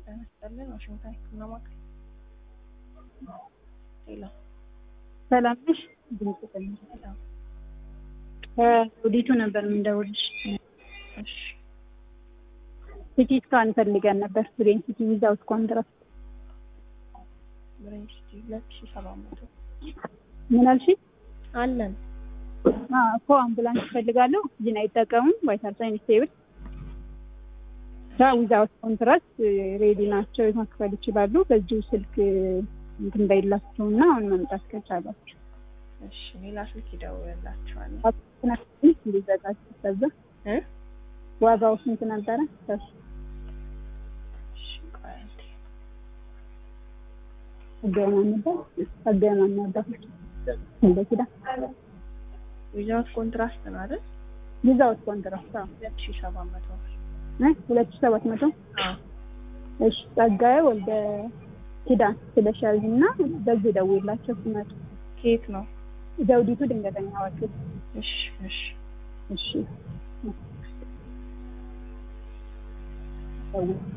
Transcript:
ጤና ይስጥልን ዋሽንግተን ህክምና ማዕከል ሄሎ ሰላም ነሽ? ሄሎ ከኦዲቱ ነበር የምንደውልሽ። እሺ ሲቲ ስካን ፈልገን ነበር ብሬን ሲቲ ዊዛውት ኮንትራስት። ብሬን ሲቲ ሁለት ሺህ ሰባት መቶ ምን አልሽኝ? አለን አዎ እኮ አምቡላንስ እፈልጋለሁ። ኦክሲጅን አይጠቀሙም። ቫይታል ሳይን ስቴብል ዛ ዊዛውት ኮንትራስት ሬዲ ናቸው መክፈል ይችላሉ። በዚሁ ስልክ እንትን በይላቸው እና አሁን መምጣት ከቻላችሁ እሺ ሌላ ስልክ ይደውልላቸዋል ትንሽ እንዲዘጋጅ ከዛ እ ዋጋው ስንት ነበረ? እሺ ቆይ አንዴ አገማን ነበር አገማን ነበር እንደኪዳ ዊዛውት ኮንትራስት ነው አይደል ዊዛውት ኮንትራስት አዎ ሁለት ሺህ ሰባት መቶ ብር እ ሁለት ሺህ ሰባት መቶ አዎ እሺ ጸጋዬ ወልደ ኪዳን ስለሻል እና በዚህ ደውላቸው ሲመጡ ከየት ነው ዘውዲቱ ድንገተኛ ዋክል እሺ እሺ እሺ ደውል